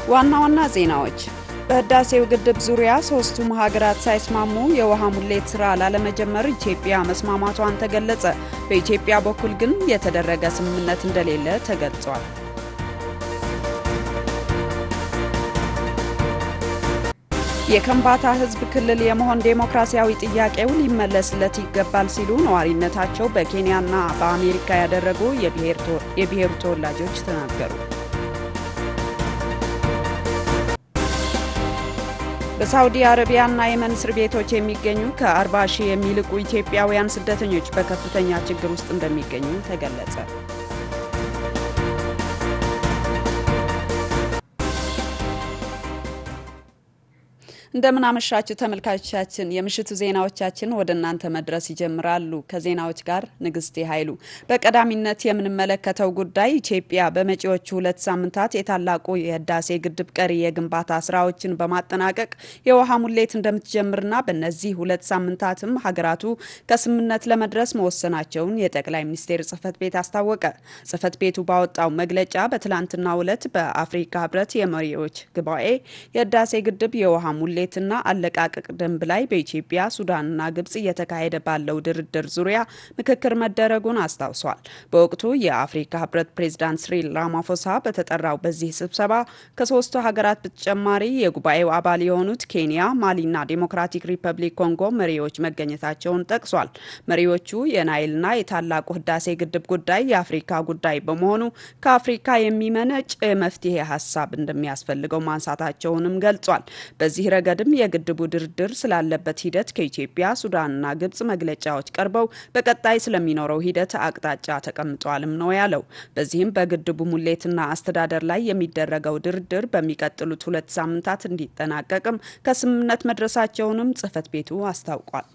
ዋና ዋና ዜናዎች በህዳሴው ግድብ ዙሪያ ሶስቱም ሀገራት ሳይስማሙ የውሃ ሙሌት ስራ ላለመጀመር ኢትዮጵያ መስማማቷን ተገለጸ። በኢትዮጵያ በኩል ግን የተደረገ ስምምነት እንደሌለ ተገልጿል። የከምባታ ህዝብ ክልል የመሆን ዴሞክራሲያዊ ጥያቄው ሊመለስለት ይገባል ሲሉ ነዋሪነታቸው በኬንያና በአሜሪካ ያደረጉ የብሔሩ ተወላጆች ተናገሩ። በሳውዲ አረቢያና የመን እስር ቤቶች የሚገኙ ከ40 ሺህ የሚልቁ ኢትዮጵያውያን ስደተኞች በከፍተኛ ችግር ውስጥ እንደሚገኙ ተገለጸ። እንደምን አመሻችሁ ተመልካቾቻችን። የምሽቱ ዜናዎቻችን ወደ እናንተ መድረስ ይጀምራሉ። ከዜናዎች ጋር ንግስቴ ኃይሉ። በቀዳሚነት የምንመለከተው ጉዳይ ኢትዮጵያ በመጪዎቹ ሁለት ሳምንታት የታላቁ የህዳሴ ግድብ ቀሪ የግንባታ ስራዎችን በማጠናቀቅ የውሃ ሙሌት እንደምትጀምርና በእነዚህ ሁለት ሳምንታትም ሀገራቱ ከስምምነት ለመድረስ መወሰናቸውን የጠቅላይ ሚኒስቴር ጽህፈት ቤት አስታወቀ። ጽህፈት ቤቱ ባወጣው መግለጫ በትላንትናው ዕለት በአፍሪካ ህብረት የመሪዎች ጉባኤ የህዳሴ ግድብ የውሃ ሙሌት ና አለቃቀቅ ደንብ ላይ በኢትዮጵያ ሱዳንና ግብጽ እየተካሄደ ባለው ድርድር ዙሪያ ምክክር መደረጉን አስታውሷል። በወቅቱ የአፍሪካ ህብረት ፕሬዝዳንት ሲሪል ራማፎሳ በተጠራው በዚህ ስብሰባ ከሶስቱ ሀገራት በተጨማሪ የጉባኤው አባል የሆኑት ኬንያ፣ ማሊና ዴሞክራቲክ ሪፐብሊክ ኮንጎ መሪዎች መገኘታቸውን ጠቅሷል። መሪዎቹ የናይልና የታላቁ ህዳሴ ግድብ ጉዳይ የአፍሪካ ጉዳይ በመሆኑ ከአፍሪካ የሚመነጭ የመፍትሄ ሀሳብ እንደሚያስፈልገው ማንሳታቸውንም ገልጿል። በዚህ ረገድም የግድቡ ድርድር ስላለበት ሂደት ከኢትዮጵያ ሱዳንና ግብጽ መግለጫዎች ቀርበው በቀጣይ ስለሚኖረው ሂደት አቅጣጫ ተቀምጧልም ነው ያለው። በዚህም በግድቡ ሙሌትና አስተዳደር ላይ የሚደረገው ድርድር በሚቀጥሉት ሁለት ሳምንታት እንዲጠናቀቅም ከስምምነት መድረሳቸውንም ጽህፈት ቤቱ አስታውቋል።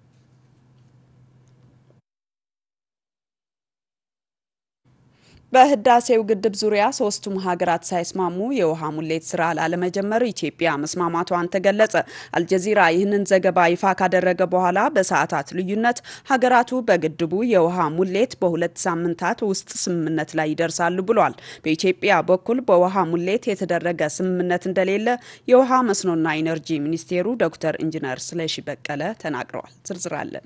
በህዳሴው ግድብ ዙሪያ ሶስቱም ሀገራት ሳይስማሙ የውሃ ሙሌት ስራ ላለመጀመር ኢትዮጵያ መስማማቷን ተገለጸ። አልጀዚራ ይህንን ዘገባ ይፋ ካደረገ በኋላ በሰዓታት ልዩነት ሀገራቱ በግድቡ የውሃ ሙሌት በሁለት ሳምንታት ውስጥ ስምምነት ላይ ይደርሳሉ ብሏል። በኢትዮጵያ በኩል በውሃ ሙሌት የተደረገ ስምምነት እንደሌለ የውሃ መስኖና ኢነርጂ ሚኒስቴሩ ዶክተር ኢንጂነር ስለሺ በቀለ ተናግረዋል። ዝርዝር አለን።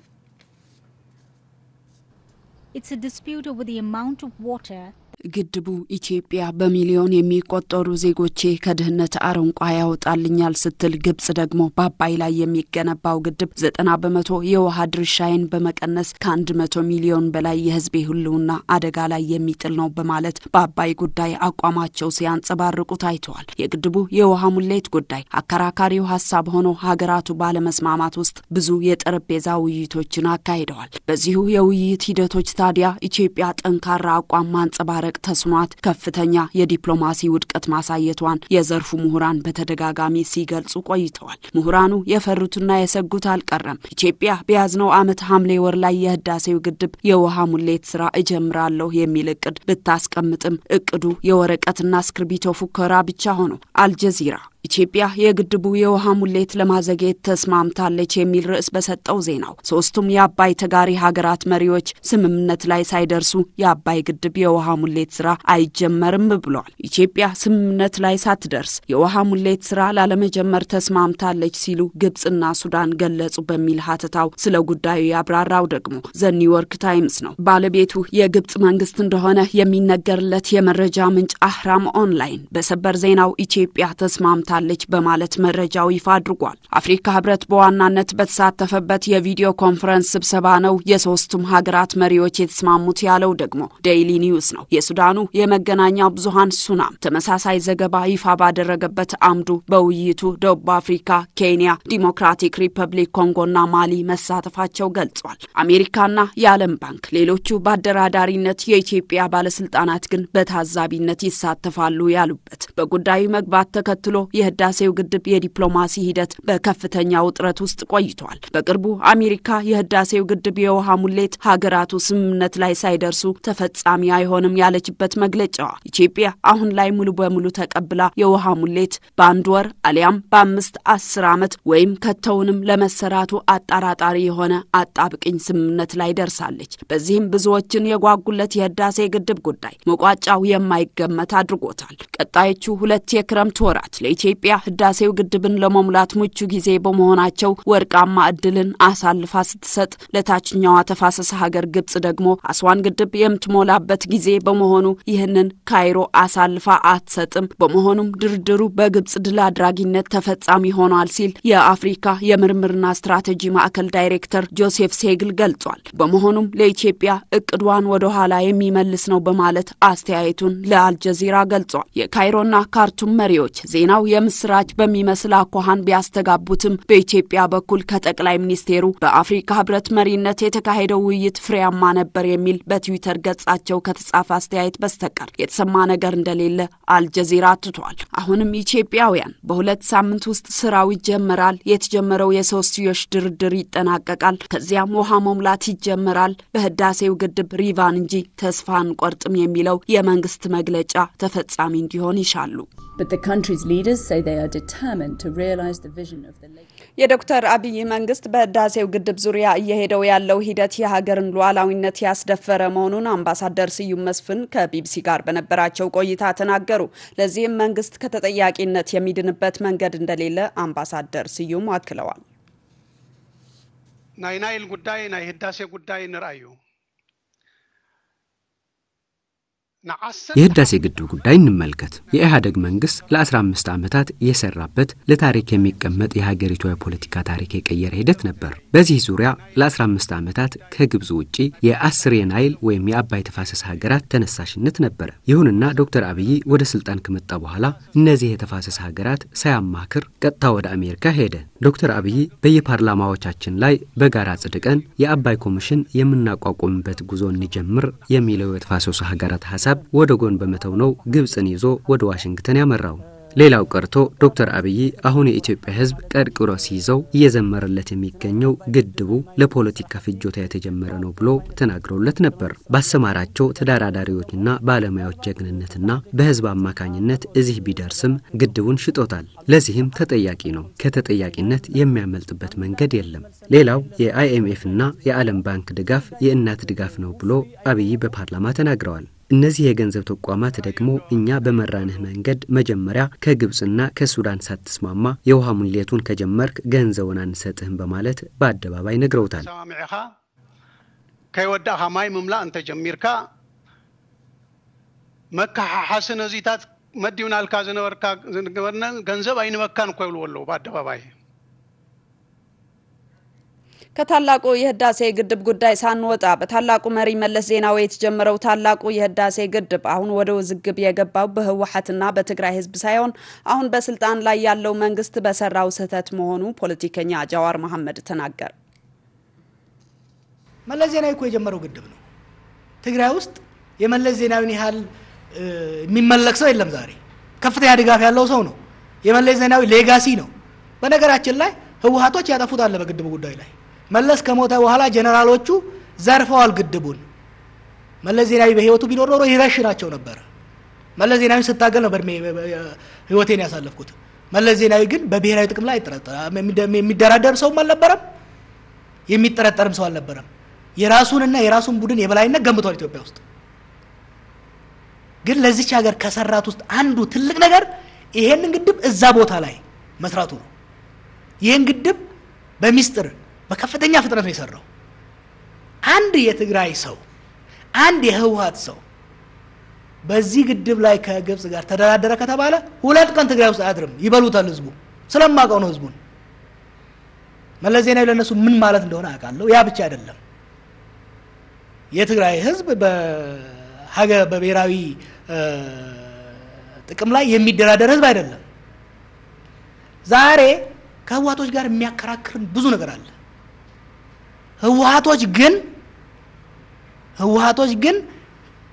It's a dispute over the amount of water ግድቡ ኢትዮጵያ በሚሊዮን የሚቆጠሩ ዜጎቼ ከድህነት አረንቋ ያወጣልኛል ስትል ግብጽ ደግሞ በአባይ ላይ የሚገነባው ግድብ ዘጠና በመቶ የውሃ ድርሻዬን በመቀነስ ከአንድ መቶ ሚሊዮን በላይ የሕዝቤ ህልውና አደጋ ላይ የሚጥል ነው በማለት በአባይ ጉዳይ አቋማቸው ሲያንጸባርቁ ታይተዋል። የግድቡ የውሃ ሙሌት ጉዳይ አከራካሪው ሀሳብ ሆኖ ሀገራቱ ባለመስማማት ውስጥ ብዙ የጠረጴዛ ውይይቶችን አካሂደዋል። በዚሁ የውይይት ሂደቶች ታዲያ ኢትዮጵያ ጠንካራ አቋም ማንጸባረቅ ተስኗት ከፍተኛ የዲፕሎማሲ ውድቀት ማሳየቷን የዘርፉ ምሁራን በተደጋጋሚ ሲገልጹ ቆይተዋል። ምሁራኑ የፈሩትና የሰጉት አልቀረም። ኢትዮጵያ በያዝነው ዓመት ሐምሌ ወር ላይ የህዳሴው ግድብ የውሃ ሙሌት ስራ እጀምራለሁ የሚል እቅድ ብታስቀምጥም እቅዱ የወረቀትና እስክርቢቶ ፉከራ ብቻ ሆኖ አልጀዚራ ኢትዮጵያ የግድቡ የውሃ ሙሌት ለማዘግየት ተስማምታለች የሚል ርዕስ በሰጠው ዜናው ሶስቱም የአባይ ተጋሪ ሀገራት መሪዎች ስምምነት ላይ ሳይደርሱ የአባይ ግድብ የውሃ ሙሌት ስራ አይጀመርም ብሏል። ኢትዮጵያ ስምምነት ላይ ሳትደርስ የውሃ ሙሌት ስራ ላለመጀመር ተስማምታለች ሲሉ ግብጽና ሱዳን ገለጹ በሚል ሀተታው ስለ ጉዳዩ ያብራራው ደግሞ ዘ ኒውዮርክ ታይምስ ነው። ባለቤቱ የግብጽ መንግስት እንደሆነ የሚነገርለት የመረጃ ምንጭ አህራም ኦንላይን በሰበር ዜናው ኢትዮጵያ ተስማምታ ለች በማለት መረጃው ይፋ አድርጓል። አፍሪካ ህብረት በዋናነት በተሳተፈበት የቪዲዮ ኮንፈረንስ ስብሰባ ነው የሶስቱም ሀገራት መሪዎች የተስማሙት ያለው ደግሞ ዴይሊ ኒውስ ነው። የሱዳኑ የመገናኛ ብዙሃን ሱናም ተመሳሳይ ዘገባ ይፋ ባደረገበት አምዱ በውይይቱ ደቡብ አፍሪካ፣ ኬንያ፣ ዲሞክራቲክ ሪፐብሊክ ኮንጎና ማሊ መሳተፋቸው ገልጿል። አሜሪካና የዓለም ባንክ ሌሎቹ በአደራዳሪነት የኢትዮጵያ ባለስልጣናት ግን በታዛቢነት ይሳተፋሉ ያሉበት በጉዳዩ መግባት ተከትሎ የህዳሴው ግድብ የዲፕሎማሲ ሂደት በከፍተኛ ውጥረት ውስጥ ቆይቷል። በቅርቡ አሜሪካ የህዳሴው ግድብ የውሃ ሙሌት ሀገራቱ ስምምነት ላይ ሳይደርሱ ተፈጻሚ አይሆንም ያለችበት መግለጫዋ ኢትዮጵያ አሁን ላይ ሙሉ በሙሉ ተቀብላ የውሃ ሙሌት በአንድ ወር አሊያም በአምስት አስር ዓመት ወይም ከተውንም ለመሰራቱ አጠራጣሪ የሆነ አጣብቅኝ ስምምነት ላይ ደርሳለች። በዚህም ብዙዎችን የጓጉለት የህዳሴ ግድብ ጉዳይ መቋጫው የማይገመት አድርጎታል። ቀጣዮቹ ሁለት የክረምት ወራት ለኢትዮጵያ ህዳሴው ግድብን ለመሙላት ምቹ ጊዜ በመሆናቸው ወርቃማ እድልን አሳልፋ ስትሰጥ፣ ለታችኛዋ ተፋሰስ ሀገር ግብጽ ደግሞ አስዋን ግድብ የምትሞላበት ጊዜ በመሆኑ ይህንን ካይሮ አሳልፋ አትሰጥም። በመሆኑም ድርድሩ በግብጽ ድል አድራጊነት ተፈጻሚ ሆኗል ሲል የአፍሪካ የምርምርና ስትራቴጂ ማዕከል ዳይሬክተር ጆሴፍ ሴግል ገልጿል። በመሆኑም ለኢትዮጵያ እቅዷን ወደ ኋላ የሚመልስ ነው በማለት አስተያየቱን ለአልጀዚራ ገልጿል። የካይሮና ካርቱም መሪዎች ዜናው የምስራች በሚመስል አኳኋን ቢያስተጋቡትም በኢትዮጵያ በኩል ከጠቅላይ ሚኒስቴሩ በአፍሪካ ህብረት መሪነት የተካሄደው ውይይት ፍሬያማ ነበር የሚል በትዊተር ገጻቸው ከተጻፈ አስተያየት በስተቀር የተሰማ ነገር እንደሌለ አልጀዚራ አትቷል። አሁንም ኢትዮጵያውያን በሁለት ሳምንት ውስጥ ስራው ይጀመራል፣ የተጀመረው የሶስትዮሽ ድርድር ይጠናቀቃል፣ ከዚያም ውሃ መሙላት ይጀመራል፣ በህዳሴው ግድብ ሪቫን እንጂ ተስፋ አንቆርጥም የሚለው የመንግስት መግለጫ ተፈጻሚ እንዲሆን ይሻሉ። የዶክተር አብይ መንግስት በህዳሴው ግድብ ዙሪያ እየሄደው ያለው ሂደት የሀገርን ሉዓላዊነት ያስደፈረ መሆኑን አምባሳደር ስዩም መስፍን ከቢቢሲ ጋር በነበራቸው ቆይታ ተናገሩ። ለዚህም መንግስት ከተጠያቂነት የሚድንበት መንገድ እንደሌለ አምባሳደር ስዩም አክለዋል። ናይ ናይል ጉዳይ ናይ ህዳሴ ጉዳይ ንርአዩ የህዳሴ ግድብ ጉዳይ እንመልከት። የኢህአዴግ መንግስት ለ15 ዓመታት የሰራበት ለታሪክ የሚቀመጥ የሀገሪቷ የፖለቲካ ታሪክ የቀየረ ሂደት ነበር። በዚህ ዙሪያ ለ15 ዓመታት ከግብፅ ውጪ የአስር የናይል ወይም የአባይ ተፋሰስ ሀገራት ተነሳሽነት ነበረ። ይሁንና ዶክተር አብይ ወደ ስልጣን ከመጣ በኋላ እነዚህ የተፋሰስ ሀገራት ሳያማክር ቀጥታ ወደ አሜሪካ ሄደ። ዶክተር አብይ በየፓርላማዎቻችን ላይ በጋራ ጽድቀን የአባይ ኮሚሽን የምናቋቁምበት ጉዞ እንጀምር የሚለው የተፋሰሱ ሀገራት ሀሳብ ወደ ጎን በመተው ነው ግብፅን ይዞ ወደ ዋሽንግተን ያመራው። ሌላው ቀርቶ ዶክተር አብይ አሁን የኢትዮጵያ ሕዝብ ቀርቅሮ ሲይዘው እየዘመረለት የሚገኘው ግድቡ ለፖለቲካ ፍጆታ የተጀመረ ነው ብሎ ተናግረውለት ነበር። ባሰማራቸው ተደራዳሪዎችና ባለሙያዎች ጀግንነትና በሕዝብ አማካኝነት እዚህ ቢደርስም ግድቡን ሽጦታል። ለዚህም ተጠያቂ ነው። ከተጠያቂነት የሚያመልጥበት መንገድ የለም። ሌላው የአይኤምኤፍና የዓለም ባንክ ድጋፍ የእናት ድጋፍ ነው ብሎ አብይ በፓርላማ ተናግረዋል። እነዚህ የገንዘብ ተቋማት ደግሞ እኛ በመራንህ መንገድ መጀመሪያ ከግብፅና ከሱዳን ሳትስማማ የውሃ ሙሌቱን ከጀመርክ ገንዘቡን አንሰጥህም በማለት በአደባባይ ነግረውታል። ሰማሚዕኻ ከይወዳእኻ ማይ ምምላእ እንተጀሚርካ መካሓሓሲ ነዚታት መዲብናልካ ዝነበርካ ዝነበርነ ገንዘብ አይንበካን እኮ ይብልዎ ኣለዉ በአደባባይ ከታላቁ የህዳሴ ግድብ ጉዳይ ሳንወጣ በታላቁ መሪ መለስ ዜናዊ የተጀመረው ታላቁ የህዳሴ ግድብ አሁን ወደ ውዝግብ የገባው በህወሓትና በትግራይ ህዝብ ሳይሆን አሁን በስልጣን ላይ ያለው መንግስት በሰራው ስህተት መሆኑ ፖለቲከኛ ጃዋር መሐመድ ተናገረ። መለስ ዜናዊ እኮ የጀመረው ግድብ ነው። ትግራይ ውስጥ የመለስ ዜናዊን ያህል የሚመለክ ሰው የለም። ዛሬ ከፍተኛ ድጋፍ ያለው ሰው ነው። የመለስ ዜናዊ ሌጋሲ ነው። በነገራችን ላይ ህወሓቶች ያጠፉት አለ በግድቡ ጉዳይ ላይ መለስ ከሞተ በኋላ ጀነራሎቹ ዘርፈዋል ግድቡን። መለስ ዜናዊ በህይወቱ ቢኖር ኖሮ ይረሽናቸው ነበረ። መለስ ዜናዊ ስታገል ነው በእድሜ ህይወቴን ያሳለፍኩት። መለስ ዜናዊ ግን በብሔራዊ ጥቅም ላይ የሚደራደር ሰውም አልነበረም፣ የሚጠረጠርም ሰው አልነበረም። የራሱንና የራሱን ቡድን የበላይነት ገንብቷል ኢትዮጵያ ውስጥ። ግን ለዚች ሀገር ከሰራት ውስጥ አንዱ ትልቅ ነገር ይሄንን ግድብ እዛ ቦታ ላይ መስራቱ ነው። ይህን ግድብ በሚስጥር በከፍተኛ ፍጥነት ነው የሰራው። አንድ የትግራይ ሰው አንድ የህወሓት ሰው በዚህ ግድብ ላይ ከግብፅ ጋር ተደራደረ ከተባለ ሁለት ቀን ትግራይ ውስጥ አያድርም። ይበሉታል። ህዝቡ ስለማውቀው ነው ህዝቡን። መለስ ዜናዊ ለእነሱ ምን ማለት እንደሆነ አውቃለሁ። ያ ብቻ አይደለም። የትግራይ ህዝብ በሀገር በብሔራዊ ጥቅም ላይ የሚደራደር ህዝብ አይደለም። ዛሬ ከህወሓቶች ጋር የሚያከራክርን ብዙ ነገር አለ። ህወሓቶች ግን ህወሓቶች ግን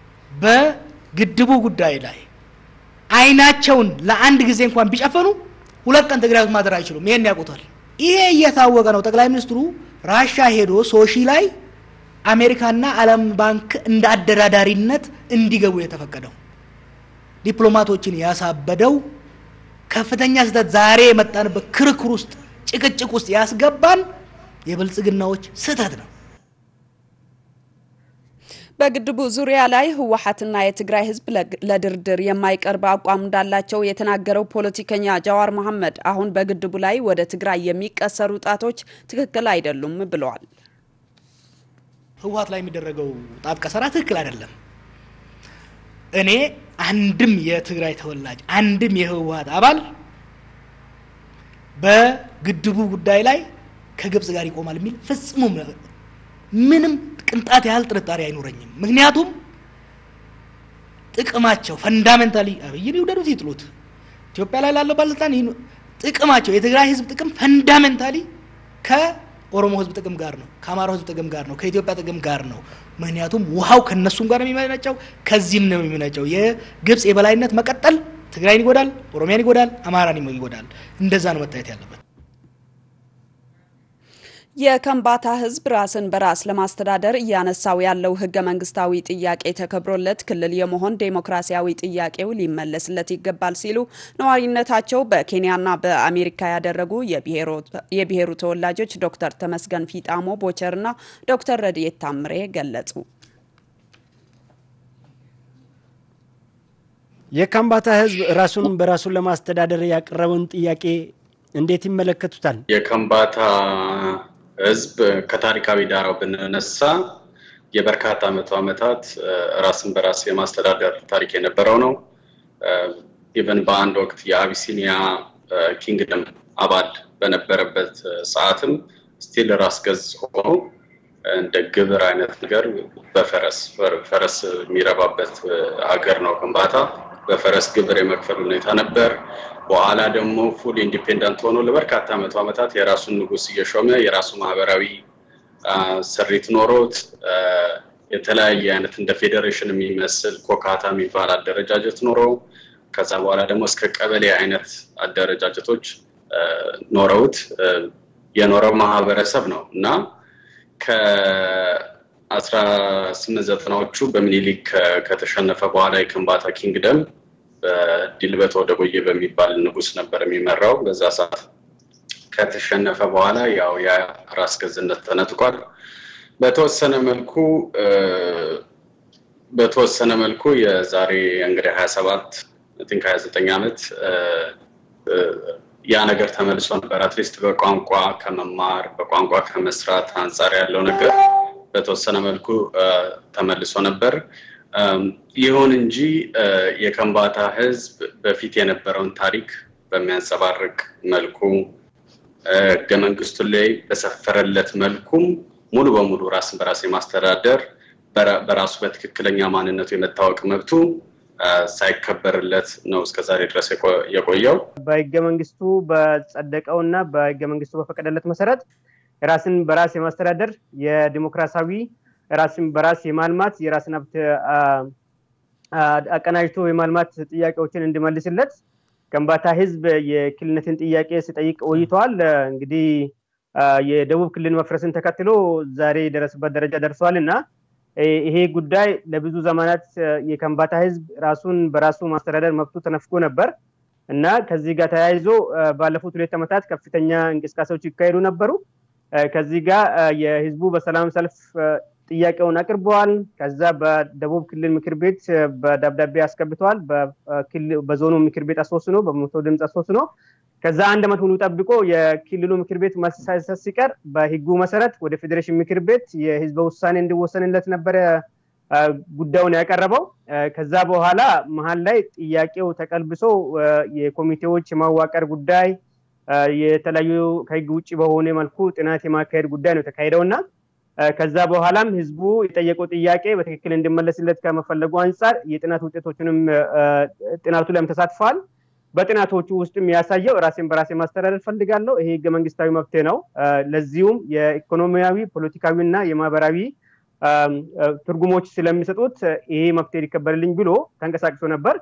በግድቡ ጉዳይ ላይ አይናቸውን ለአንድ ጊዜ እንኳን ቢጨፈኑ ሁለት ቀን ትግራይ ውስጥ ማደር አይችሉም። ይሄን ያውቁታል። ይሄ እየታወቀ ነው ጠቅላይ ሚኒስትሩ ራሻ ሄዶ ሶሺ ላይ አሜሪካና ዓለም ባንክ እንደ አደራዳሪነት እንዲገቡ የተፈቀደው ዲፕሎማቶችን ያሳበደው ከፍተኛ ስህተት ዛሬ የመጣንበት ክርክር ውስጥ ጭቅጭቅ ውስጥ ያስገባን የብልጽግናዎች ስህተት ነው። በግድቡ ዙሪያ ላይ ህወሓትና የትግራይ ህዝብ ለድርድር የማይቀርብ አቋም እንዳላቸው የተናገረው ፖለቲከኛ ጃዋር መሐመድ አሁን በግድቡ ላይ ወደ ትግራይ የሚቀሰሩ ጣቶች ትክክል አይደሉም ብለዋል። ህወሓት ላይ የሚደረገው ጣት ቀሰራ ትክክል አይደለም። እኔ አንድም የትግራይ ተወላጅ አንድም የህወሓት አባል በግድቡ ጉዳይ ላይ ከግብጽ ጋር ይቆማል የሚል ፍጹም ምንም ቅንጣት ያህል ጥርጣሬ አይኖረኝም። ምክንያቱም ጥቅማቸው ፈንዳሜንታሊ አብይን ይውደዱት ይጥሉት፣ ኢትዮጵያ ላይ ላለው ባለስልጣን ጥቅማቸው የትግራይ ህዝብ ጥቅም ፈንዳሜንታሊ ከኦሮሞ ህዝብ ጥቅም ጋር ነው፣ ከአማራው ህዝብ ጥቅም ጋር ነው፣ ከኢትዮጵያ ጥቅም ጋር ነው። ምክንያቱም ውሃው ከነሱም ጋር የሚመነጨው ከዚህም ነው የሚመነጨው። የግብጽ የበላይነት መቀጠል ትግራይን ይጎዳል፣ ኦሮሚያን ይጎዳል፣ አማራን ይጎዳል። እንደዛ ነው መታየት ያለበት። የከምባታ ህዝብ ራስን በራስ ለማስተዳደር እያነሳው ያለው ህገ መንግስታዊ ጥያቄ ተከብሮለት ክልል የመሆን ዴሞክራሲያዊ ጥያቄው ሊመለስለት ይገባል ሲሉ ነዋሪነታቸው በኬንያና በአሜሪካ ያደረጉ የብሔሩ ተወላጆች ዶክተር ተመስገን ፊጣሞ ቦቸርና ዶክተር ረድኤት ታምሬ ገለጹ። የካምባታ ህዝብ ራሱን በራሱን ለማስተዳደር ያቀረበውን ጥያቄ እንዴት ይመለከቱታል? የከምባታ ህዝብ ከታሪካዊ ዳራው ብንነሳ የበርካታ መቶ ዓመታት ራስን በራስ የማስተዳደር ታሪክ የነበረው ነው። ኢቨን በአንድ ወቅት የአቢሲኒያ ኪንግደም አባል በነበረበት ሰዓትም ስቲል ራስ ገዝ ሆኖ እንደ ግብር አይነት ነገር በፈረስ ፈረስ የሚረባበት ሀገር ነው ከምባታ። በፈረስ ግብር የመክፈል ሁኔታ ነበር። በኋላ ደግሞ ፉል ኢንዲፔንደንት ሆኖ ለበርካታ መቶ ዓመታት የራሱን ንጉስ እየሾመ የራሱ ማህበራዊ ስሪት ኖሮት የተለያየ አይነት እንደ ፌዴሬሽን የሚመስል ኮካታ የሚባል አደረጃጀት ኖሮ ከዛ በኋላ ደግሞ እስከ ቀበሌ አይነት አደረጃጀቶች ኖረውት የኖረው ማህበረሰብ ነው እና ከአስራ ስምንት ዘጠናዎቹ በሚኒሊክ ከተሸነፈ በኋላ የከምባታ ኪንግደም በዲልበት ወደ ቦዬ በሚባል ንጉስ ነበር የሚመራው። በዛ ሰዓት ከተሸነፈ በኋላ ያው የራስ ገዝነት ተነጥቋል። በተወሰነ መልኩ በተወሰነ መልኩ የዛሬ እንግዲህ ሀያ ሰባት ቲንክ ሀያ ዘጠኝ ዓመት ያ ነገር ተመልሶ ነበር። አትሊስት በቋንቋ ከመማር በቋንቋ ከመስራት አንጻር ያለው ነገር በተወሰነ መልኩ ተመልሶ ነበር። ይሁን እንጂ የከምባታ ህዝብ በፊት የነበረውን ታሪክ በሚያንጸባርቅ መልኩ ህገ መንግስቱ ላይ በሰፈረለት መልኩም ሙሉ በሙሉ ራስን በራስ የማስተዳደር በራሱ በትክክለኛ ማንነቱ የመታወቅ መብቱ ሳይከበርለት ነው እስከዛሬ ድረስ የቆየው። በህገ መንግስቱ በጸደቀው እና በህገ መንግስቱ በፈቀደለት መሰረት ራስን በራስ የማስተዳደር የዲሞክራሲያዊ ራስን በራስ የማልማት የራስን ሀብት አቀናጅቶ የማልማት ጥያቄዎችን እንዲመልስለት ከምባታ ህዝብ የክልልነትን ጥያቄ ሲጠይቅ ቆይተዋል። እንግዲህ የደቡብ ክልል መፍረስን ተከትሎ ዛሬ የደረሰበት ደረጃ ደርሰዋል እና ይሄ ጉዳይ ለብዙ ዘመናት የከምባታ ህዝብ ራሱን በራሱ ማስተዳደር መብቱ ተነፍጎ ነበር እና ከዚህ ጋር ተያይዞ ባለፉት ሁለት ዓመታት ከፍተኛ እንቅስቃሴዎች ይካሄዱ ነበሩ። ከዚህ ጋር የህዝቡ በሰላም ሰልፍ ጥያቄውን አቅርበዋል። ከዛ በደቡብ ክልል ምክር ቤት በደብዳቤ አስገብተዋል። በዞኑ ምክር ቤት አስወስኖ በመቶ ድምፅ አስወስኖ ከዛ አንድ ዓመት ሙሉ ጠብቆ የክልሉ ምክር ቤት መልስ ሳይሰጥ ሲቀር በህጉ መሰረት ወደ ፌዴሬሽን ምክር ቤት የህዝበ ውሳኔ እንዲወሰንለት ነበረ ጉዳዩን ያቀረበው። ከዛ በኋላ መሀል ላይ ጥያቄው ተቀልብሶ የኮሚቴዎች የማዋቀር ጉዳይ የተለያዩ ከህግ ውጭ በሆነ መልኩ ጥናት የማካሄድ ጉዳይ ነው የተካሄደው እና ከዛ በኋላም ህዝቡ የጠየቀው ጥያቄ በትክክል እንዲመለስለት ከመፈለጉ አንጻር የጥናት ውጤቶችንም ጥናቱ ላይም ተሳትፈዋል። በጥናቶቹ ውስጥም ያሳየው ራሴን በራሴ ማስተዳደር ፈልጋለሁ፣ ይሄ ህገ መንግስታዊ መብቴ ነው። ለዚሁም የኢኮኖሚያዊ ፖለቲካዊ እና የማህበራዊ ትርጉሞች ስለሚሰጡት ይሄ መብቴ ሊከበርልኝ ብሎ ተንቀሳቅሶ ነበር።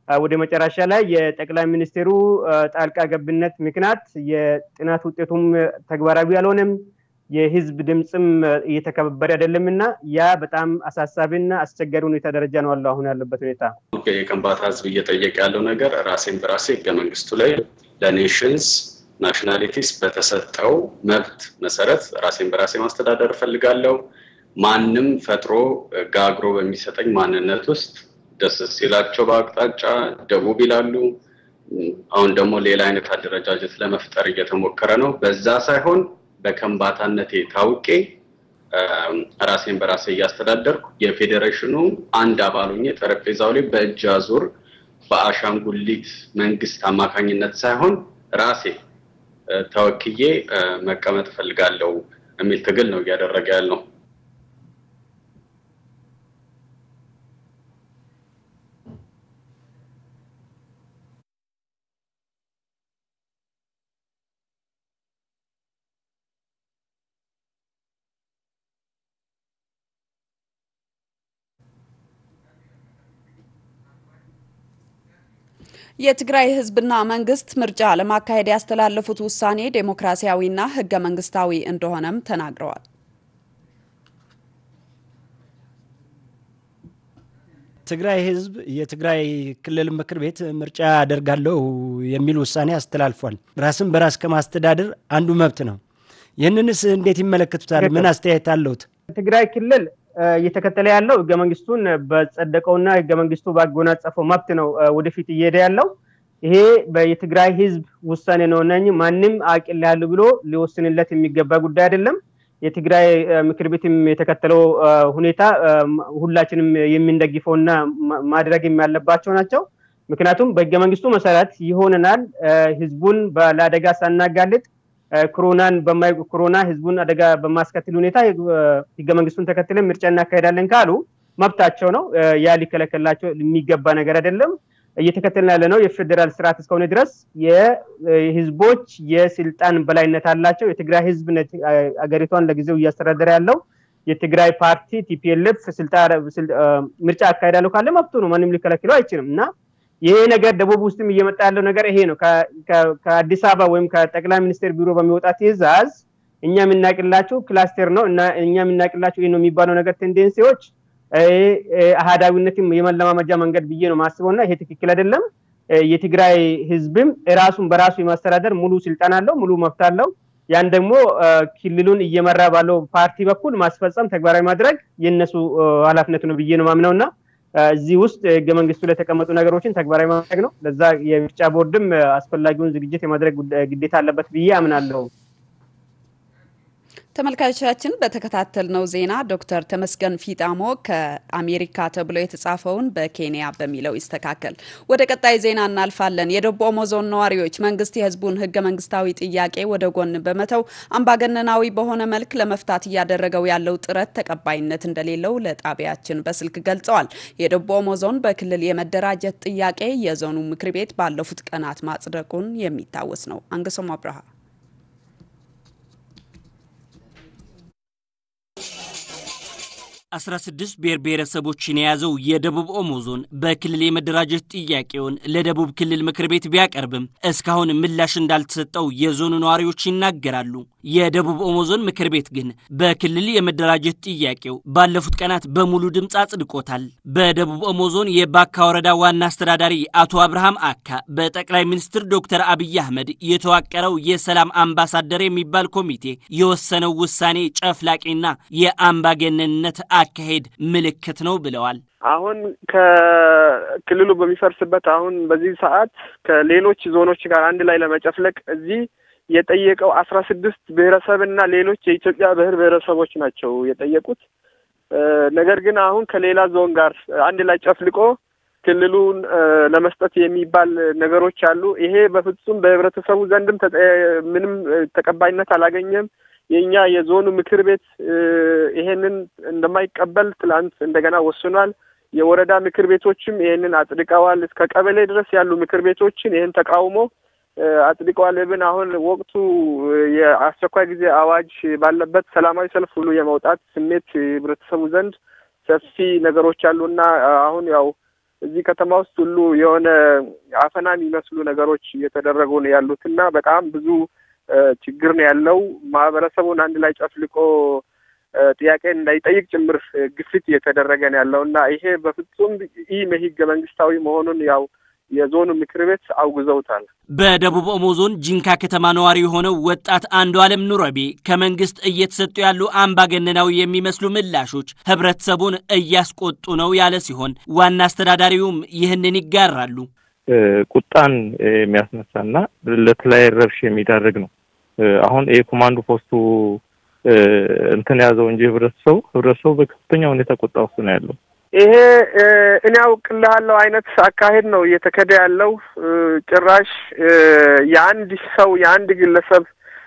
ወደ መጨረሻ ላይ የጠቅላይ ሚኒስትሩ ጣልቃ ገብነት ምክንያት የጥናት ውጤቱም ተግባራዊ አልሆነም። የህዝብ ድምፅም እየተከበረ አይደለም እና ያ በጣም አሳሳቢና አስቸጋሪ ሁኔታ ደረጃ ነው አለው አሁን ያለበት ሁኔታ። የከምባታ ህዝብ እየጠየቀ ያለው ነገር ራሴን በራሴ ህገ መንግስቱ ላይ ለኔሽንስ ናሽናሊቲስ በተሰጠው መብት መሰረት ራሴን በራሴ ማስተዳደር እፈልጋለሁ። ማንም ፈጥሮ ጋግሮ በሚሰጠኝ ማንነት ውስጥ ደስ ሲላቸው በአቅጣጫ ደቡብ ይላሉ። አሁን ደግሞ ሌላ አይነት አደረጃጀት ለመፍጠር እየተሞከረ ነው። በዛ ሳይሆን በከምባታነቴ ታውቄ ራሴን በራሴ እያስተዳደርኩ የፌዴሬሽኑ አንድ አባል ሆኜ ጠረጴዛው ላይ በእጅ አዙር በአሻንጉሊት መንግስት አማካኝነት ሳይሆን ራሴ ተወክዬ መቀመጥ እፈልጋለሁ የሚል ትግል ነው እያደረገ ያለው። የትግራይ ህዝብና መንግስት ምርጫ ለማካሄድ ያስተላለፉት ውሳኔ ዴሞክራሲያዊና ህገ መንግስታዊ እንደሆነም ተናግረዋል። ትግራይ ህዝብ የትግራይ ክልል ምክር ቤት ምርጫ ያደርጋለሁ የሚል ውሳኔ አስተላልፏል። ራስን በራስ ከማስተዳደር አንዱ መብት ነው። ይህንንስ እንዴት ይመለከቱታል? ምን አስተያየት አለውት? ትግራይ ክልል እየተከተለ ያለው ህገ መንግስቱን በጸደቀውና ህገ መንግስቱ ባጎናጸፈው መብት ነው ወደፊት እየሄደ ያለው። ይሄ የትግራይ ህዝብ ውሳኔ ነው እና ማንም አቅል ያሉ ብሎ ሊወስንለት የሚገባ ጉዳይ አይደለም። የትግራይ ምክር ቤትም የተከተለው ሁኔታ ሁላችንም የምንደግፈውና ማድረግ ያለባቸው ናቸው። ምክንያቱም በህገ መንግስቱ መሰረት ይሆነናል ህዝቡን ለአደጋ ሳናጋልጥ ኮሮናን በማይ ኮሮና ህዝቡን አደጋ በማስከትል ሁኔታ ህገ መንግስቱን ተከትለን ምርጫ እናካሄዳለን ካሉ መብታቸው ነው። ያ ሊከለከላቸው የሚገባ ነገር አይደለም። እየተከተልን ያለ ነው የፌዴራል ስርዓት እስከሆነ ድረስ የህዝቦች የስልጣን በላይነት አላቸው። የትግራይ ህዝብ አገሪቷን ለጊዜው እያስተዳደረ ያለው የትግራይ ፓርቲ ቲፒኤልኤፍ ምርጫ አካሄዳለሁ ካለ መብቱ ነው። ማንም ሊከለክለው አይችልም እና ይሄ ነገር ደቡብ ውስጥም እየመጣ ያለው ነገር ይሄ ነው። ከአዲስ አበባ ወይም ከጠቅላይ ሚኒስቴር ቢሮ በሚወጣ ትዕዛዝ እኛ የምናቅላቸው ክላስተር ነው እና እኛ የምናቅላቸው ይህ ነው የሚባለው ነገር ቴንዴንሲዎች አህዳዊነትም የመለማመጃ መንገድ ብዬ ነው ማስበው እና ይሄ ትክክል አይደለም። የትግራይ ህዝብም ራሱን በራሱ የማስተዳደር ሙሉ ስልጣን አለው፣ ሙሉ መብት አለው። ያን ደግሞ ክልሉን እየመራ ባለው ፓርቲ በኩል ማስፈጸም፣ ተግባራዊ ማድረግ የእነሱ ኃላፊነት ነው ብዬ ነው ማምነው እና እዚህ ውስጥ ህገ መንግስቱ ላይ የተቀመጡ ነገሮችን ተግባራዊ ማድረግ ነው። ለዛ የምርጫ ቦርድም አስፈላጊውን ዝግጅት የማድረግ ግዴታ አለበት ብዬ አምናለሁ። ተመልካቾቻችን በተከታተልነው ዜና ዶክተር ተመስገን ፊጣሞ ከአሜሪካ ተብሎ የተጻፈውን በኬንያ በሚለው ይስተካከል። ወደ ቀጣይ ዜና እናልፋለን። የደቡብ ኦሞ ዞን ነዋሪዎች መንግስት የህዝቡን ህገ መንግስታዊ ጥያቄ ወደ ጎን በመተው አምባገነናዊ በሆነ መልክ ለመፍታት እያደረገው ያለው ጥረት ተቀባይነት እንደሌለው ለጣቢያችን በስልክ ገልጸዋል። የደቡብ ኦሞ ዞን በክልል የመደራጀት ጥያቄ የዞኑ ምክር ቤት ባለፉት ቀናት ማጽደቁን የሚታወስ ነው። አንገሶም አብርሃ አስራ ስድስት ብሔር ብሔረሰቦችን የያዘው የደቡብ ኦሞ ዞን በክልል የመደራጀት ጥያቄውን ለደቡብ ክልል ምክር ቤት ቢያቀርብም እስካሁን ምላሽ እንዳልተሰጠው የዞኑ ነዋሪዎች ይናገራሉ። የደቡብ ኦሞ ዞን ምክር ቤት ግን በክልል የመደራጀት ጥያቄው ባለፉት ቀናት በሙሉ ድምፅ አጽድቆታል። በደቡብ ኦሞ ዞን የባካ ወረዳ ዋና አስተዳዳሪ አቶ አብርሃም አካ በጠቅላይ ሚኒስትር ዶክተር አብይ አህመድ የተዋቀረው የሰላም አምባሳደር የሚባል ኮሚቴ የወሰነው ውሳኔ ጨፍላቂና የአምባገነንነት አካሄድ ምልክት ነው ብለዋል። አሁን ከክልሉ በሚፈርስበት አሁን በዚህ ሰዓት ከሌሎች ዞኖች ጋር አንድ ላይ ለመጨፍለቅ እዚህ የጠየቀው አስራ ስድስት ብሔረሰብና ሌሎች የኢትዮጵያ ብሔር ብሔረሰቦች ናቸው የጠየቁት። ነገር ግን አሁን ከሌላ ዞን ጋር አንድ ላይ ጨፍልቆ ክልሉን ለመስጠት የሚባል ነገሮች አሉ። ይሄ በፍጹም በህብረተሰቡ ዘንድም ምንም ተቀባይነት አላገኘም። የእኛ የዞኑ ምክር ቤት ይሄንን እንደማይቀበል ትላንት እንደገና ወስኗል። የወረዳ ምክር ቤቶችም ይሄንን አጽድቀዋል። እስከ ቀበሌ ድረስ ያሉ ምክር ቤቶችን ይህን ተቃውሞ አጽድቀዋል። ብን አሁን ወቅቱ የአስቸኳይ ጊዜ አዋጅ ባለበት ሰላማዊ ሰልፍ ሁሉ የመውጣት ስሜት ህብረተሰቡ ዘንድ ሰፊ ነገሮች አሉና አሁን ያው እዚህ ከተማ ውስጥ ሁሉ የሆነ አፈና የሚመስሉ ነገሮች እየተደረጉ ነው ያሉት እና በጣም ብዙ ችግር ነው ያለው። ማህበረሰቡን አንድ ላይ ጨፍልቆ ጥያቄ እንዳይጠይቅ ጭምር ግፊት እየተደረገ ነው ያለው እና ይሄ በፍጹም ይህ ህገ መንግስታዊ መሆኑን ያው የዞኑ ምክር ቤት አውግዘውታል። በደቡብ ኦሞ ዞን ጂንካ ከተማ ነዋሪ የሆነው ወጣት አንዱ አለም ኑረቤ ከመንግስት እየተሰጡ ያሉ አምባገነናዊ የሚመስሉ ምላሾች ህብረተሰቡን እያስቆጡ ነው ያለ ሲሆን ዋና አስተዳዳሪውም ይህንን ይጋራሉ። ቁጣን የሚያስነሳና ለተለያየ ረብሽ የሚዳርግ ነው። አሁን የኮማንዶ ፖስቱ እንትን ያዘው እንጂ ህብረተሰቡ ህብረተሰቡ በከፍተኛ ሁኔታ ቁጣ ውስጥ ነው ያለው። ይሄ እኔ አውቅልሃለሁ አይነት አካሄድ ነው እየተከደ ያለው። ጭራሽ የአንድ ሰው የአንድ ግለሰብ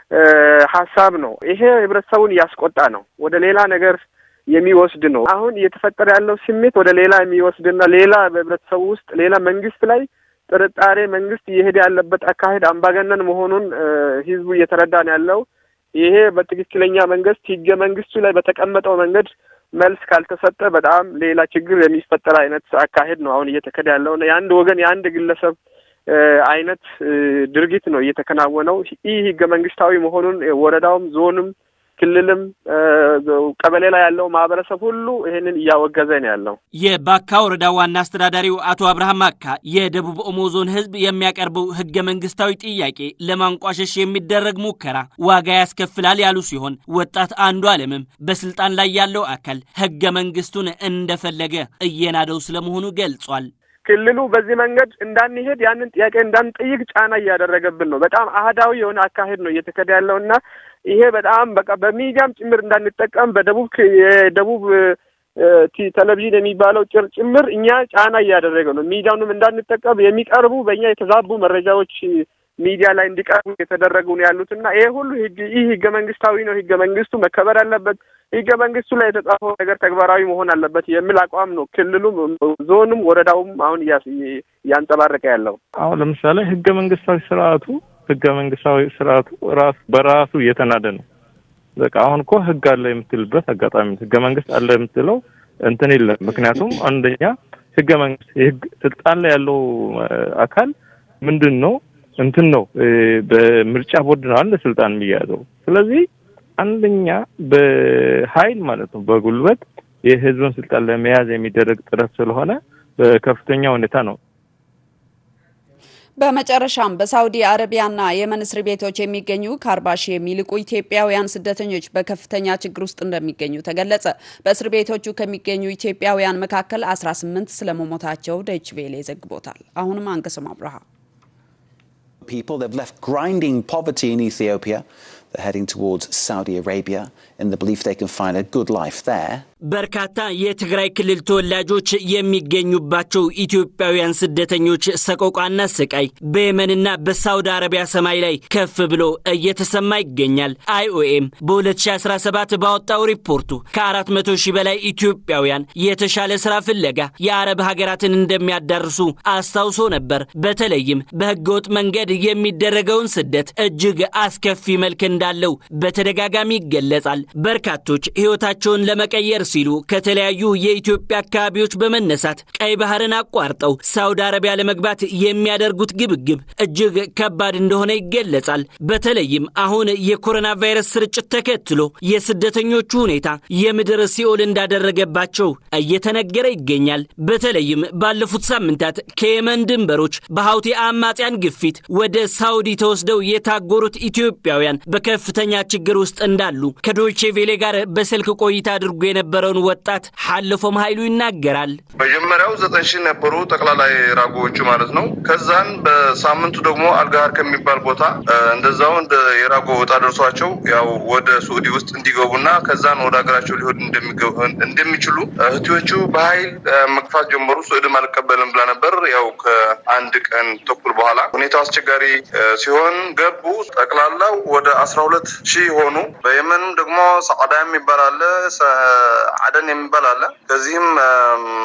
ሀሳብ ነው። ይሄ ህብረተሰቡን እያስቆጣ ነው፣ ወደ ሌላ ነገር የሚወስድ ነው። አሁን እየተፈጠረ ያለው ስሜት ወደ ሌላ የሚወስድና ሌላ በህብረተሰቡ ውስጥ ሌላ መንግስት ላይ ጥርጣሬ መንግስት እየሄደ ያለበት አካሄድ አምባገነን መሆኑን ህዝቡ እየተረዳ ነው ያለው። ይሄ በትክክለኛ መንግስት ህገ መንግስቱ ላይ በተቀመጠው መንገድ መልስ ካልተሰጠ በጣም ሌላ ችግር የሚፈጠር አይነት አካሄድ ነው አሁን እየተከደ ያለው እና የአንድ ወገን የአንድ ግለሰብ አይነት ድርጊት ነው እየተከናወነው። ይህ ህገ መንግስታዊ መሆኑን ወረዳውም ዞንም ክልልም ቀበሌ ላይ ያለው ማህበረሰብ ሁሉ ይህንን እያወገዘ ነው ያለው። የባካ ወረዳ ዋና አስተዳዳሪው አቶ አብርሃም አካ የደቡብ ኦሞ ዞን ህዝብ የሚያቀርበው ህገ መንግስታዊ ጥያቄ ለማንቋሸሽ የሚደረግ ሙከራ ዋጋ ያስከፍላል ያሉ ሲሆን ወጣት አንዱ አለምም በስልጣን ላይ ያለው አካል ህገ መንግስቱን እንደፈለገ እየናደው ስለመሆኑ ገልጿል። ክልሉ በዚህ መንገድ እንዳንሄድ ያንን ጥያቄ እንዳንጠይቅ ጫና እያደረገብን ነው። በጣም አህዳዊ የሆነ አካሄድ ነው እየተከደ ያለው እና ይሄ በጣም በቃ በሚዲያም ጭምር እንዳንጠቀም በደቡብ የደቡብ ቴሌቪዥን የሚባለው ጭር ጭምር እኛ ጫና እያደረገ ነው። ሚዲያውንም እንዳንጠቀም የሚቀርቡ በእኛ የተዛቡ መረጃዎች ሚዲያ ላይ እንዲቀርቡ የተደረጉ ነው ያሉት እና ይሄ ሁሉ ይህ ህገ መንግስታዊ ነው። ህገ መንግስቱ መከበር አለበት። ህገ መንግስቱ ላይ የተጻፈው ነገር ተግባራዊ መሆን አለበት የሚል አቋም ነው ክልሉም፣ ዞኑም፣ ወረዳውም አሁን እያንጸባረቀ ያለው። አሁን ለምሳሌ ህገ መንግስታዊ ስርዓቱ ህገ መንግስታዊ ስርዓቱ ራሱ በራሱ እየተናደ ነው። በቃ አሁን እኮ ህግ አለ የምትልበት አጋጣሚ ህገ መንግስት አለ የምትለው እንትን የለም። ምክንያቱም አንደኛ ህገ መንግስት የህግ ስልጣን ላይ ያለው አካል ምንድን ነው እንትን ነው በምርጫ ቦርድ ነው አንድ ስልጣን የሚያዘው። ስለዚህ አንደኛ በኃይል ማለት ነው በጉልበት የህዝብን ስልጣን ለመያዝ የሚደረግ ጥረት ስለሆነ በከፍተኛ ሁኔታ ነው። በመጨረሻም በሳውዲ አረቢያና የመን እስር ቤቶች የሚገኙ ከአርባ ሺህ የሚልቁ ኢትዮጵያውያን ስደተኞች በከፍተኛ ችግር ውስጥ እንደሚገኙ ተገለጸ። በእስር ቤቶቹ ከሚገኙ ኢትዮጵያውያን መካከል 18 ስለመሞታቸው ዶይቼ ቬለ ዘግቦታል። አሁንም አንገስም አብርሃ people. They've left grinding poverty in Ethiopia. They're heading towards Saudi Arabia in the belief they can find a good life there. በርካታ የትግራይ ክልል ተወላጆች የሚገኙባቸው ኢትዮጵያውያን ስደተኞች ሰቆቃና ስቃይ በየመንና በሳውዲ አረቢያ ሰማይ ላይ ከፍ ብሎ እየተሰማ ይገኛል። አይኦኤም በ2017 ባወጣው ሪፖርቱ ከ400 ሺህ በላይ ኢትዮጵያውያን የተሻለ ስራ ፍለጋ የአረብ ሀገራትን እንደሚያዳርሱ አስታውሶ ነበር። በተለይም በህገወጥ መንገድ የሚደረገውን ስደት እጅግ አስከፊ መልክ እንዳለው በተደጋጋሚ ይገለጻል። በርካቶች ሕይወታቸውን ለመቀየር ሲሉ ከተለያዩ የኢትዮጵያ አካባቢዎች በመነሳት ቀይ ባህርን አቋርጠው ሳውዲ አረቢያ ለመግባት የሚያደርጉት ግብግብ እጅግ ከባድ እንደሆነ ይገለጻል። በተለይም አሁን የኮሮና ቫይረስ ስርጭት ተከትሎ የስደተኞቹ ሁኔታ የምድር ሲኦል እንዳደረገባቸው እየተነገረ ይገኛል። በተለይም ባለፉት ሳምንታት ከየመን ድንበሮች በሀውቲ አማጽያን ግፊት ወደ ሳውዲ ተወስደው የታጎሩት ኢትዮጵያውያን በከፍተኛ ችግር ውስጥ እንዳሉ ከዶይቼ ቬሌ ጋር በስልክ ቆይታ አድርጎ የነበረውን ወጣት ሐልፎም ኃይሉ ይናገራል። መጀመሪያው ዘጠኝ ሺህ ነበሩ ጠቅላላ የራጎዎቹ ማለት ነው። ከዛን በሳምንቱ ደግሞ አልጋር ከሚባል ቦታ እንደዛው እንደ የራጎ ወጣ ደርሷቸው ያው ወደ ሱዑዲ ውስጥ እንዲገቡና ከዛን ወደ ሀገራቸው ሊሆን እንደሚችሉ እህትዮቹ በኃይል መግፋት ጀመሩ። ሱዑድም አልቀበልም ብላ ነበር። ያው ከአንድ ቀን ተኩል በኋላ ሁኔታው አስቸጋሪ ሲሆን ገቡ። ጠቅላላው ወደ አስራ ሁለት ሺህ ሆኑ። በየመንም ደግሞ ሰዓዳ የሚባል አለ፣ አደን የሚባል አለ። ከዚህም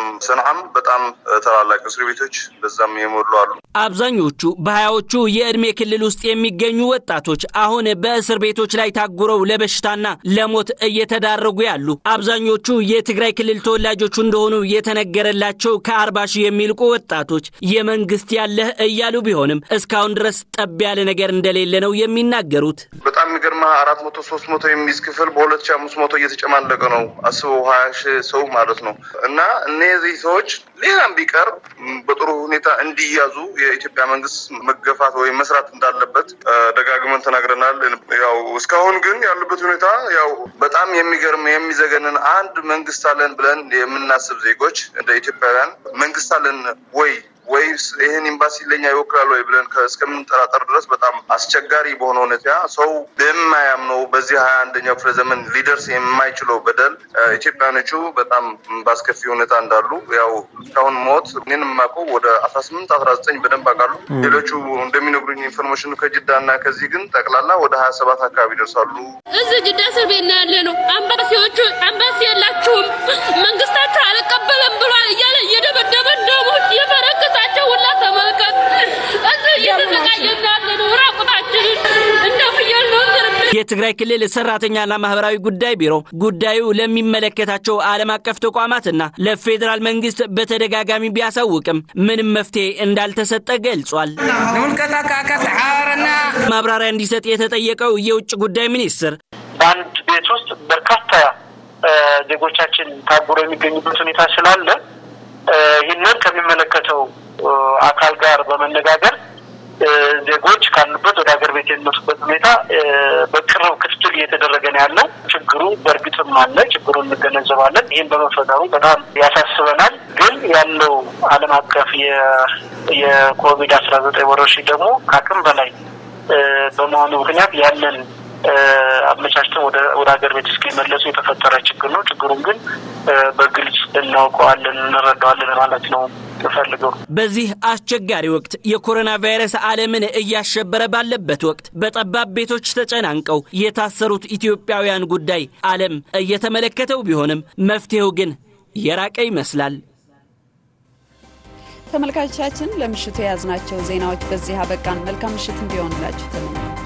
ሰንዓም በጣም ታላላቅ እስር ቤቶች በዛም የሞሉ አሉ። አብዛኞቹ በሀያዎቹ የዕድሜ ክልል ውስጥ የሚገኙ ወጣቶች አሁን በእስር ቤቶች ላይ ታጉረው ለበሽታና ለሞት እየተዳረጉ ያሉ አብዛኞቹ የትግራይ ክልል ተወላጆቹ እንደሆኑ የተነገረላቸው ከአርባ ሺህ የሚልቁ ወጣቶች የመንግስት ያለህ እያሉ ቢሆንም እስካሁን ድረስ ጠብ ያለ ነገር እንደሌለ ነው የሚናገሩት። በጣም የሚገርምህ አራት መቶ ሶስት መቶ የሚይዝ ክፍል በሁለት ሺህ አምስት መቶ እየተጨማለቀ ነው። አስበው ሀያ ሺህ ሰው ማለት ነው። እና እነዚህ ሰዎች ሌላም ቢቀር በጥሩ ሁኔታ እንዲያዙ የኢትዮጵያ መንግስት መገፋት ወይም መስራት እንዳለበት ደጋግመን ተናግረናል። ያው እስካሁን ግን ያሉበት ሁኔታ ያው በጣም የሚገርም የሚዘገንን አንድ መንግስት አለን ብለን የምናስብ ዜጎች እንደ ኢትዮጵያውያን መንግስት አለን ወይ ወይስ ይህን ኤምባሲ ለኛ ይወክላል ወይ ብለን እስከምንጠራጠር ድረስ በጣም አስቸጋሪ በሆነ ሁኔታ ሰው በማያምነው በዚህ ሀያ አንደኛው ክፍለ ዘመን ሊደርስ የማይችለው በደል ኢትዮጵያኖቹ በጣም በአስከፊ ሁኔታ እንዳሉ ያው እስካሁን ሞት እኔን የማውቀው ወደ አስራ ስምንት አስራ ዘጠኝ በደንብ አውቃሉ። ሌሎቹ እንደሚነግሩኝ ኢንፎርሜሽኑ ከጅዳ እና ከዚህ ግን ጠቅላላ ወደ ሀያ ሰባት አካባቢ ይደርሳሉ። እዚህ ጅዳ እስር ቤት ነው ያለ ነው። አምባሲዎቹ አምባሲ የላችሁም መንግስታችሁ አልቀበለም ብሏል እያለ እየደበደበን ደግሞ የፈረከሳቸው ሁላ ተመልከት። እዚህ እየተሰቃየን ያለ ነው ራቁታችንን እንደ ፍየል ነው የትግራይ ክልል ሰራተኛና ማህበራዊ ጉዳይ ቢሮ ጉዳዩ ለሚመለከታቸው ዓለም አቀፍ ተቋማትና ለፌዴራል መንግስት በተደጋጋሚ ቢያሳውቅም ምንም መፍትሄ እንዳልተሰጠ ገልጿል። ማብራሪያ እንዲሰጥ የተጠየቀው የውጭ ጉዳይ ሚኒስትር በአንድ ቤት ውስጥ በርካታ ዜጎቻችን ታጉረው የሚገኙበት ሁኔታ ስላለ ይህንን ከሚመለከተው አካል ጋር በመነጋገር ዜጎች ካሉበት ወደ ሀገር ቤት የሚመጡበት ሁኔታ በቅርብ ክትትል እየተደረገ ነው ያለው። ችግሩ በእርግጥም አለ፣ ችግሩን እንገነዘባለን። ይህም በመፈጠሩ በጣም ያሳስበናል። ግን ያለው ዓለም አቀፍ የኮቪድ አስራ ዘጠኝ ወረርሽኝ ደግሞ ከአቅም በላይ በመሆኑ ምክንያት ያንን አመቻችተን ወደ ሀገር ቤት እስኪመለሱ የተፈጠረ ችግር ነው። ችግሩን ግን በግልጽ እናውቀዋለን፣ እንረዳዋለን ማለት ነው የምፈልገው። በዚህ አስቸጋሪ ወቅት የኮሮና ቫይረስ ዓለምን እያሸበረ ባለበት ወቅት በጠባብ ቤቶች ተጨናንቀው የታሰሩት ኢትዮጵያውያን ጉዳይ ዓለም እየተመለከተው ቢሆንም መፍትሄው ግን የራቀ ይመስላል። ተመልካቾቻችን ለምሽቱ የያዝናቸው ዜናዎች በዚህ አበቃን። መልካም ምሽት እንዲሆንላችሁ ተመኘ